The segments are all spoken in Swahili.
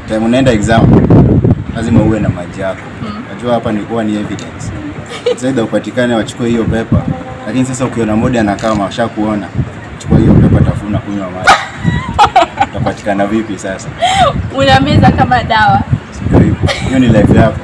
time unaenda exam lazima uwe na maji yako najua hapa ni kuwa ni evidence zaida upatikane wachukue hiyo pepa lakini sasa ukiona mode anakaa masha kuona chukua hiyo pepa tafuna kunywa maji utapatikana vipi sasa unameza kama dawa Ndio hivyo. hiyo ni life yako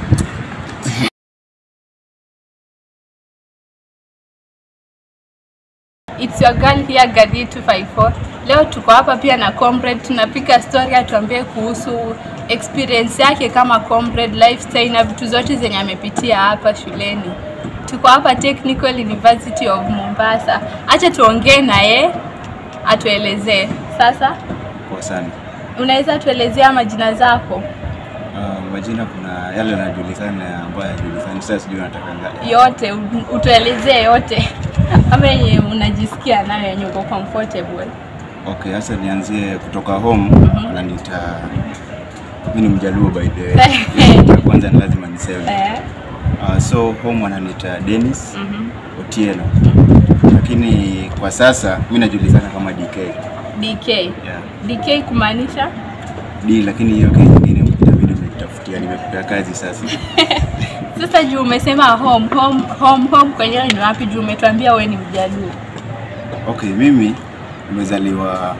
It's your girl here Gadi 254. Leo tuko hapa pia na comrade, tunapiga story atuambie kuhusu experience yake kama comrade, lifestyle na vitu zote zenye amepitia hapa shuleni. Tuko hapa Technical University of Mombasa. Acha tuongee naye atuelezee. Sasa kwa sana unaweza tuelezea majina zako uh, majina kuna yale yanajulikana ambayo yajulikani sasa sijui nataka ngapi yote, u- utuelezee yote ama yenye unajisikia nayo yenye uko comfortable. okay sasa nianzie kutoka home wananiita mi ni mjaluo by the way Hiyo cha kwanza ni lazima niseme Eh, uh, so home wananiita Dennis mhm. Otieno lakini kwa sasa mi najulikana kama DK DK. yeah. DK kumaanisha D lakini hiyo K nyingine itabidi umetafutia nimekuta kazi sasa sasa, juu umesema home home home home kwenyewe ni wapi? Juu umetuambia wewe ni Mjaluo. okay mimi nimezaliwa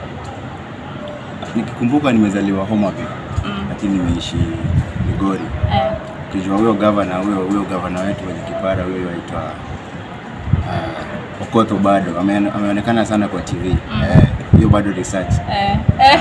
nikikumbuka nimezaliwa Homa Bay Mm. lakini nimeishi Migori Eh, ukijua huyo gavana huyo huyo gavana wetu wenye kipara huyo aitwa uh, Okoth bado ame- ameonekana sana kwa TV Eh, hiyo bado research eh, eh.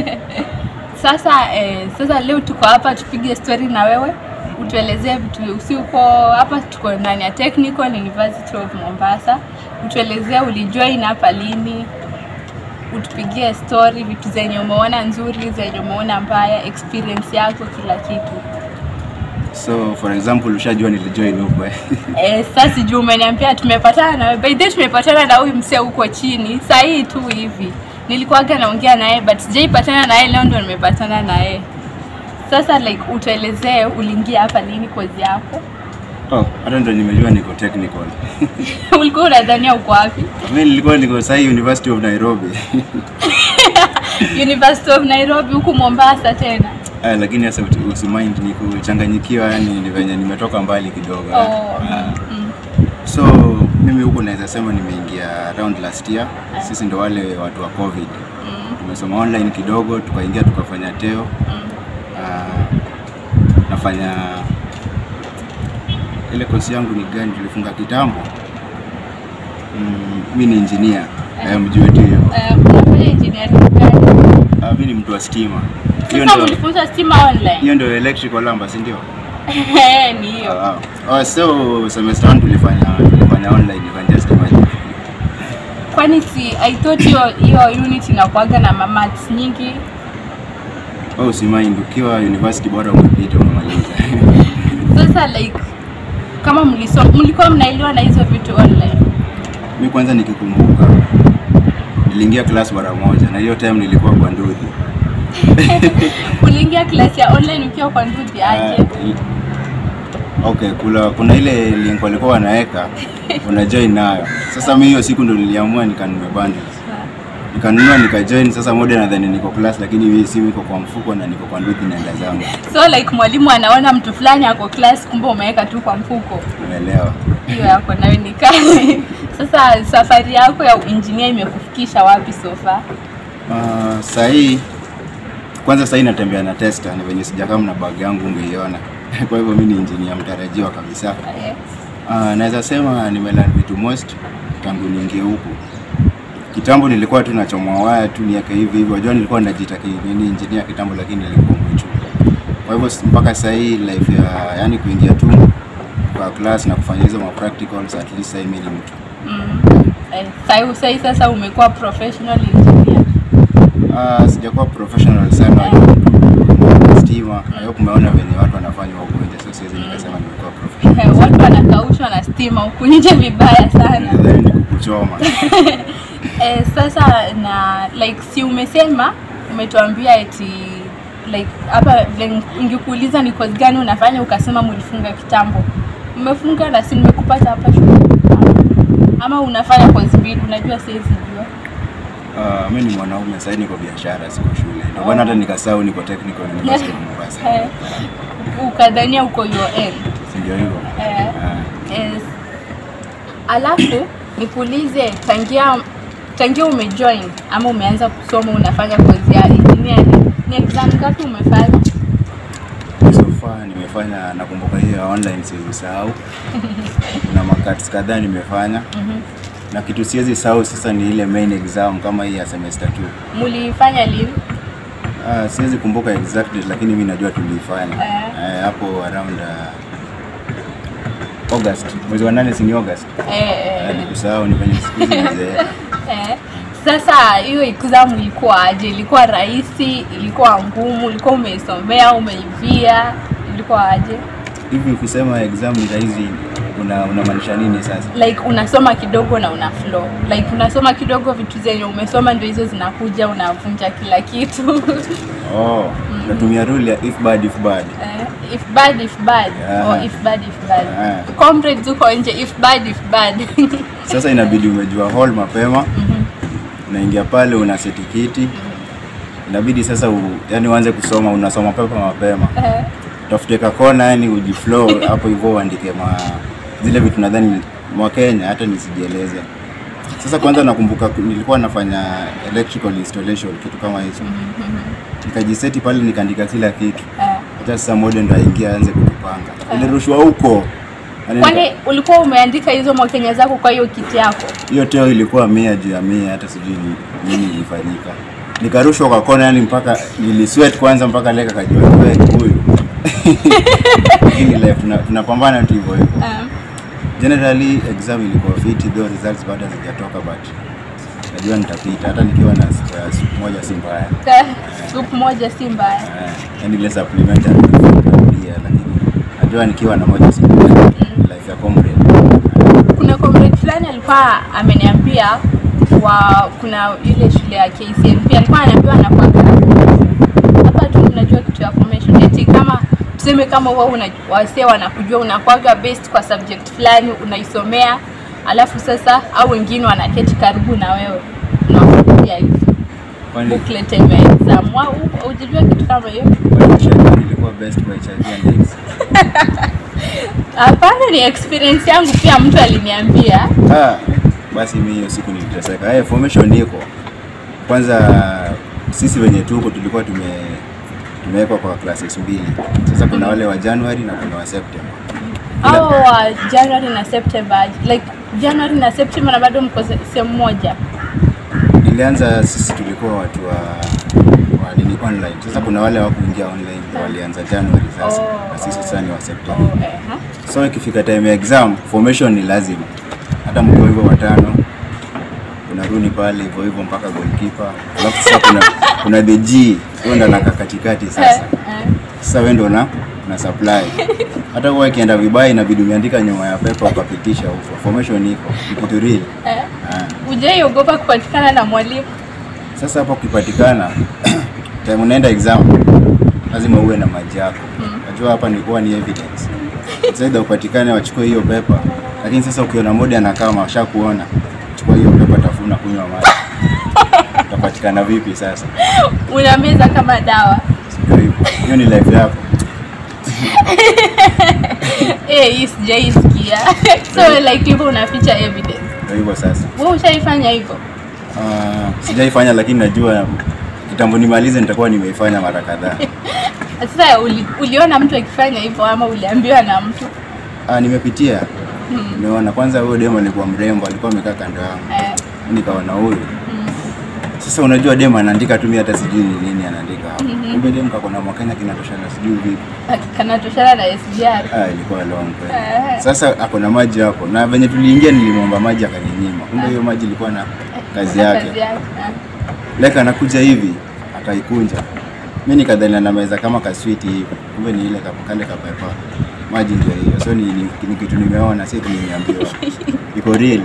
Sasa eh, sasa leo tuko hapa tupige story na wewe utuelezee vitu, si uko hapa, tuko ndani ya Technical University of Mombasa. Utuelezee ulijoin hapa lini, utupigie story, vitu zenye umeona nzuri, zenye umeona mbaya, experience yako, kila kitu. so for example ushajua nilijoin huko eh. Eh, sasa sijui umeniambia tumepatana na by the way tumepatana na huyu msee huko chini saa hii tu hivi. Nilikuwaga naongea naye but sijaipatana naye leo ndo nimepatana naye. Sasa like utuelezee uliingia hapa lini kozi yako? oh hata ndo nimejua niko technical Ulikuwa unadhania uko wapi? mimi nilikuwa niko sahi University of Nairobi University of Nairobi huku Mombasa tena. Ah, lakini sasa uti- usimind ni kuchanganyikiwa yani ni venye nimetoka mbali kidogo eh. Oh. Ah. Mm. so mimi huko naweza sema nimeingia around last year sisi ndo wale watu wa covid Mm. tumesoma online kidogo tukaingia tukafanya teo Mm. Ah, nafanya ile kosi yangu ni gani tulifunga kitambo mm, mi ni engineer eh, mjue tu hiyo Eh, unafanya engineering gani? Ah, mi ni mtu wa stima hiyo Sasa ndo mlifunza stima online? hiyo ndo electrical lamba si ndio Eh, ni hiyo. Ah, ah. Oh, so semester 1 tulifanya tulifanya online you can just imagine Kwani si I thought hiyo hiyo unit inakuwaga na mamats nyingi oh, usimind ukiwa university bora umepita umemaliza Sasa like kama mlisoma mlikuwa mnaelewa na hizo vitu online. mi kwanza nikikumbuka niliingia class mara moja na hiyo time nilikuwa kwa ndudhi Uliingia klasi ya online ukiwa kwa nduthi aje? Ah, okay kuna, kuna ile link walikuwa wanaweka una join nayo sasa mi hiyo siku ndo niliamua nikanunua bundles nikanunua nikajoin sasa moja nadhani niko class lakini mimi simu iko kwa mfuko na niko kwa nduthi naenda zangu So like mwalimu anaona mtu fulani ako class kumbe umeweka tu kwa mfuko. unaelewa Hiyo yako nayo ni kali. Sasa safari yako ya engineer imekufikisha wapi so far? Uh, sahii kwanza sahii natembea na testa ni venye sijakaa na bag yangu ungeiona kwa hivyo mi ni injinia mtarajiwa kabisa Eh, uh, naweza sema nimelearn vitu most tangu niingie huku kitambo nilikuwa tu nachomoa waya tu niake hivi hivi wajua nilikuwa najiita ki- nini injinia kitambo lakini nilikuwa mwichu kwa hivyo s- mpaka sahii life ya yani kuingia tu kwa class na kufanya hizo ma practicals at least sahii mi ni mtu Mm. Eh, sahi sahi sasa umekuwa professional engineer. Uh, sijakuwa professional sana stima. I hope umeona venye watu wanafanya huko nje, so siwezi nikasema nimekuwa professional. Eh, watu wanakaushwa na stima huku nje vibaya sana. Nadhani ni kukuchoma. Eh, sasa na like si umesema umetuambia eti like hapa vile ningekuuliza ni kozi gani unafanya ukasema mlifunga kitambo. Umefunga na si nimekupata hapa shule. Ama unafanya kozi mbili, unajua siwezi jua. Uh, mi ni mwanaume sasa niko biashara siko shule. Ndio maana hata nikasahau niko technical university of Mombasa. Eh, ukadhania uko your end. Si ndio hivyo? Eh. Ah. Yes. Alafu nikuulize tangia tangia umejoin ama umeanza kusoma unafanya kozi ya engineering, ni exam ngapi umefanya? So far nimefanya nakumbuka hiyo ya online siwezi sahau. Kuna makats kadhaa nimefanya. Na kitu siwezi sahau sasa ni ile main exam kama hii ya semester 2. Mulifanya lini? Ah, siwezi kumbuka exactly lakini mimi najua tuliifanya. Eh. Eh, hapo around uh, August. Mwezi wa nane si ni August? Eh, eh, Eh, nikusahau ni kwenye siku hizi nazeeka. eh. Sasa hiyo exam ilikuwa aje? Ilikuwa rahisi? Ilikuwa ngumu? Ilikuwa umeisomea, umeivia? Ilikuwa aje? Hivi ukisema exam ni rahisi una unamaanisha nini sasa? like unasoma kidogo na una flow like unasoma kidogo vitu zenye umesoma ndio hizo zinakuja unavunja kila kitu Oh, natumia rule ya if bad if bad. Eh, if bad if bad Yeah. or if bad if bad Yeah. comrades uko nje if bad if bad Sasa inabidi umejua hall mapema. Unaingia pale una seti kiti. Inabidi sasa u, yani uanze kusoma, unasoma pepa mapema. Eh, Tafute kakona yani ujiflow hapo hivyo uandike ma zile vitu nadhani mwa Kenya hata nisijieleze. Sasa kwanza nakumbuka ku- nilikuwa nafanya electrical installation kitu kama hicho. Nikajiseti pale nikaandika kila kitu. eh. Hata sasa mode ndo aingia aanze kutupanga. Ilirushwa huko. Yaani nika- kwani ulikuwa umeandika hizo mwakenya zako kwa hiyo kiti yako hiyo teo ilikuwa mia juu ya mia, hata sijui ni nini ilifanyika. Nikarushwa kwa kona, yani mpaka nilisweat kwanza, mpaka leka kajua wewe huyu Lakini life tuna- tunapambana tu hivyo hivyo. Eh, Generally exam ilikuwa fiti, though results bado hazijatoka, but najua nitapita, hata nikiwa na uh, siku moja si mbaya. eh, soup moja si mbaya Eh, yani ile supplementary nitarudia, lakini najua nikiwa na moja si mbaya. Life ya comrade. kuna comrade fulani alikuwa ameniambia wa kuna ile shule ya KCMP alikuwa ananiambia anakuaga hapa tu unajua kitu ya formation eti kama tuseme kama wao una wasee wanakujua unakuaga based kwa subject fulani unaisomea alafu sasa au wengine wanaketi karibu na wewe unakuja hivi Kwani booklet ya exam wao hujajua kitu kama hiyo kwani HIV ilikuwa best kwa HIV and AIDS? hapana ni experience yangu pia mtu aliniambia Ah, basi mimi hiyo siku niliteseka. Eh, formation iko. Kwanza sisi wenye tuko tulikuwa tume tumewekwa kwa classes mbili. Sasa kuna wale wa January na kuna wa September. Kila- au wa January na September like January na September na bado mko se- sehemu moja Ilianza sisi tulikuwa watu wa wa nini online. Sasa kuna wale wa kuingia online ndio walianza January sasa. Oh, na sisi oh. sasa ni wa September. oh, eh, ha? So ikifika time ya exam formation ni lazima. Hata mkiwa hivyo watano unarudi pale hivyo hivyo mpaka goalkeeper. Alafu sasa kuna kuna the G, huyo ndo anakaa katikati sasa. Eh, eh. Sasa wewe ndo na na supply. Hata huwa ikienda vibaya inabidi umeandika nyuma ya pepa ukapitisha huko. Formation iko. Ni kitu real. Eh, Ah. hujaiogopa kupatikana na mwalimu Sasa hapo ukipatikana time unaenda exam lazima uwe na maji yako. Najua hapa nilikuwa ni evidence. Zaidi upatikane wachukue hiyo pepa. Lakini sasa ukiona mmoja anakaa masha kuona chukua hiyo pepa tafuna kunywa maji. Utapatikana vipi sasa? unameza kama dawa Ndio hivyo. Hiyo ni life yako. eh, hii sijaisikia so like hivyo unaficha evidence Ndio hivyo sasa. wewe ushaifanya hivyo Ah, sijaifanya lakini najua kitambo nimalize nitakuwa nimeifanya mara kadhaa. sasa uli, uliona mtu akifanya hivyo ama uliambiwa na mtu Ah, nimepitia. Nimeona kwanza huyo demo alikuwa mrembo, alikuwa amekaa kando yangu. eh, Nikaona huyu. Sasa unajua demo anaandika tu mimi hata sijui ni nini anaandika hapo. Kumbe demo kako na Mwakenya kinatoshana sijui vipi. kanatoshana na SGR Ah, ilikuwa long kweli. Eh. Sasa ako na maji hapo. Na venye tuliingia nilimwomba maji akaninyima. Kumbe hiyo maji ilikuwa na kazi yake. kazi yake eh. Leka anakuja hivi akaikunja. Mimi nikadhania na meza kama kaswiti hivi. Kumbe ni ile kapa- kale kapepa. Maji ndio hiyo. So ni, ni, ni kitu nimeona, si kitu nimeambiwa. Iko real.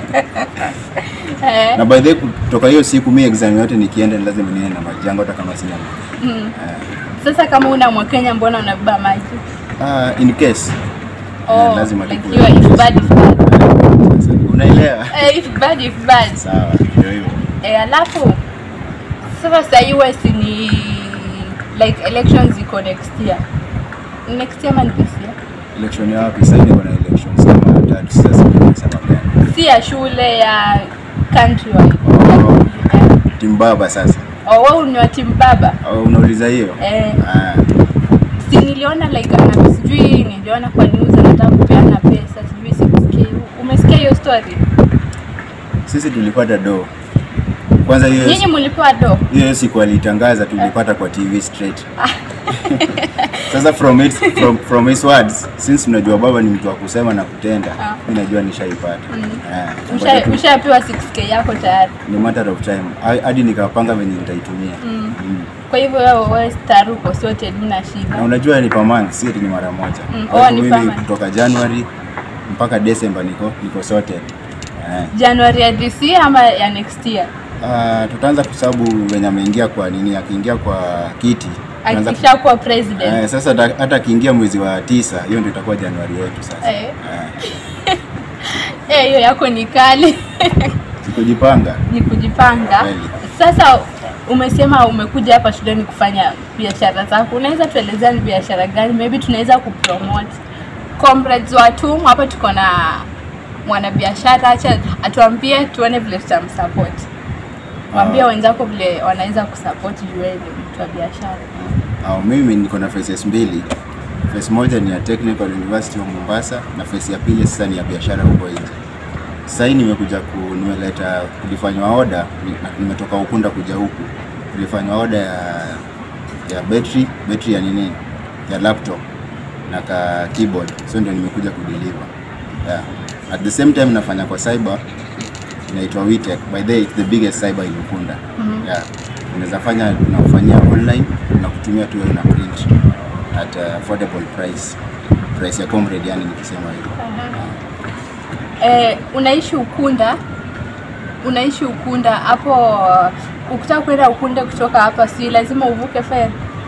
Eh, na by the way kutoka hiyo siku mi exam yote nikienda ni lazima niende na maji yangu hata kama sina maji. mm. Sasa kama una Mwakenya mbona unabeba maji? Ah, in case Oh, Eh, lazima like tukue. you are if bad if bad. Sasa, unaelewa Eh, if bad if bad. sawa ndio hivyo E, alafu sasa sasa hiwe si ni like elections iko next year. Next year ama ni this year? election ya wapi sasa niko na elections kama tatu sasa sijui nasema gani Si ya shule ya country wide. Oh. Eh, timbaba sasa Oh, wewe ni wa timu baba? au unauliza hiyo Eh, Ah, si niliona like ana sijui niliona kwa news anataka kupeana pesa sijui sikusikia. Umesikia hiyo story? sisi tulipata do kwanza hiyo Nyinyi mlipewa do? hiyo siku alitangaza tulipata kwa TV straight sasa from it, from, from his words since mnajua baba ni mtu wa kusema na kutenda Ah. mi najua nishaipata Eh, Usha- but Ushapewa 6k yako tayari. ni matter of time Ha- hadi nikapanga venye nitaitumia Mm. Mm. Kwa hivyo wewe wewe staruko sote duna shida. na unajua ni per month si ati ni mara moja Mm, Kwa oh, hivyo ni per mimi month. kutoka January mpaka December niko niko sorted eh. January ya this year ama ya next year? Uh, tutaanza kusabu venye ameingia kwa nini akiingia kwa kiti tutaanza ku- Akishakuwa president. Eh, sasa hata- hata akiingia mwezi wa tisa hiyo ndio itakuwa Januari yetu sasa. Eh. Eh, Eh, hiyo yako ni kali. sikujipanga. ni kujipanga. Kweli. Sasa umesema umekuja hapa shuleni kufanya biashara zako, unaweza tuelezea ni biashara gani? Maybe tunaweza kupromote comrades wa TUM. Hapa tuko na mwanabiashara, acha atuambie tuone vile tutamsupport. Waambie Ah. wenzako vile wanaweza kusupport juu wewe ni mtu wa biashara. Au mimi niko na faces mbili. Face moja ni ya Technical University of Mombasa na face ya pili sasa ni ya biashara huko nje. Sasa hii nimekuja ku nimeleta kulifanywa order ni- na nimetoka Ukunda kuja huku. Kulifanywa order ya ya battery, battery ya nini? Ya laptop na ka keyboard. So ndio nimekuja kudeliver. Yeah. At the same time nafanya kwa cyber inaitwa Witech. By the way, it's the biggest cyber in Ukunda. Yeah. Unaweza fanya tunafanyia online na kutumia tu wewe na print at uh, affordable price. Price ya comrade yani nikisema hivyo. Eh, unaishi Ukunda, unaishi Ukunda hapo. Ukitaka kwenda Ukunda kutoka hapa, si lazima uvuke feri?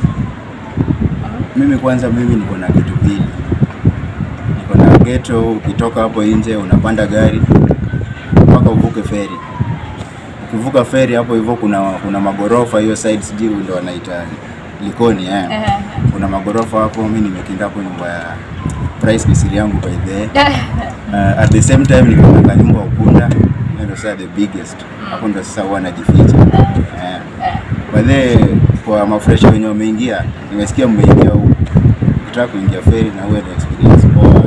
Mimi kwanza mimi niko na vitu mbili. Niko na ghetto, ukitoka hapo nje unapanda gari mpaka uvuke feri. Ukivuka feri hapo hivyo kuna kuna magorofa hiyo side sijui ndio wanaita Likoni eh. Eh, Kuna magorofa hapo, mimi nimekinda hapo nyumba ya price ni siri yangu by the way. Uh, at the same time niko na kanyumba Ukunda, hiyo ndio sasa the biggest. Hapo ndio sasa huwa najificha. Eh. eh. By the way, kwa mafresha wenye wameingia, nimesikia mmeingia huku. Ukitaka kuingia feri na uwe na experience poa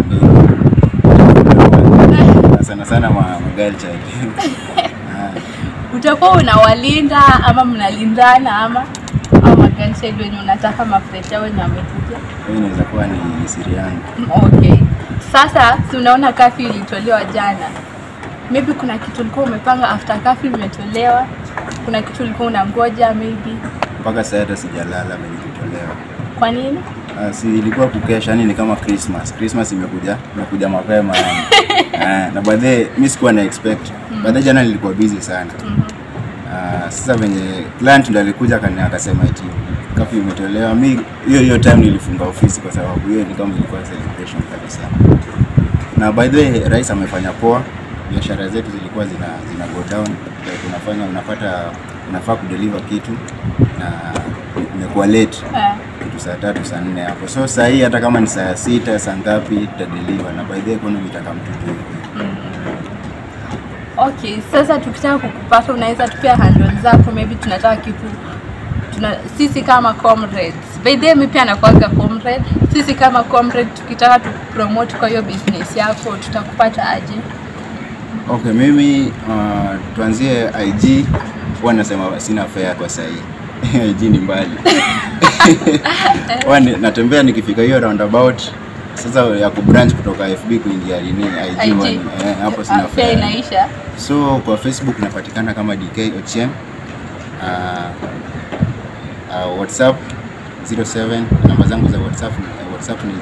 nini. Na sana sana ma, ma girl child. Ah, utakuwa unawalinda ama mnalindana ama au maganshed wenye unataka mafresha wenye wamekuja? Hiyo inaweza kuwa ni ni siri yangu. Mm, Okay, sasa si unaona kafi ilitolewa jana, maybe kuna kitu ulikuwa umepanga after kafi imetolewa, kuna kitu ulikuwa unangoja maybe. Mpaka sasa hata sijalala venye kutolewa. Kwa nini? Ah, si ilikuwa kukesha, yani ni kama Christmas. Christmas imekuja imekuja mapema yani. Ah, na baadaye mimi sikuwa na expect. Baadaye jana nilikuwa busy sana. Ah, sasa venye client ndo alikuja akani akasema eti kafi imetolewa. Mi hiyo hiyo time nilifunga ofisi kwa sababu hiyo ni kama ilikuwa celebration kabisa. Na by the way, rais amefanya poa. Biashara zetu zilikuwa zina zina go down. Like unafanya unapata unafaa kudeliver kitu na imekuwa late Eh, kitu saa tatu saa nne hapo. So saa hii hata kama ni saa sita saa ngapi tutadeliver, na by the way economy itaka mtu Okay, sasa tukitaka kukupata unaweza tupia handle zako, maybe tunataka kitu tuna, sisi kama comrades. By the way, mimi pia nakuaga comrade. Sisi kama comrade tukitaka tupromote kwa hiyo business yako tutakupata aje? Okay, mimi uh, tuanzie IG. Huwa nasema sina fare kwa saa hii IG ni mbali Huwa ni- natembea nikifika hiyo roundabout sasa ya kubranch kutoka FB kuingia nini IG, huwa ni- eh, hapo sina Afya fare. inaisha. So kwa Facebook napatikana kama DK Ochieng. Uh, uh, WhatsApp 07 namba zangu za WhatsApp ni, WhatsApp ni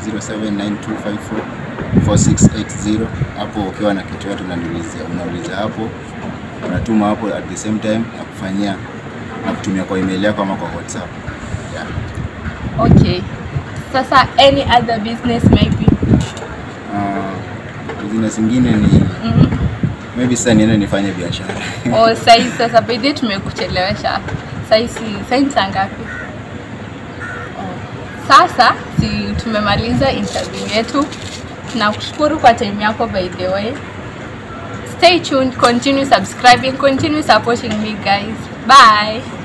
0792544680. Hapo ukiwa na kitu yote unaniulizia, unauliza hapo, unatuma hapo at the same time na kufanyia na kutumia kwa email yako ama kwa WhatsApp. Yeah. Okay. Sasa any other business maybe? Uh, business ingine ni Mhm. maybe sasa niende nifanye biashara Oh, sai sasa baidhi tumekuchelewesha. Sai si sai ni saa ngapi? Oh. Sasa si tumemaliza interview yetu. Nakushukuru kwa time yako by the way. Stay tuned, continue subscribing, continue supporting me guys. Bye.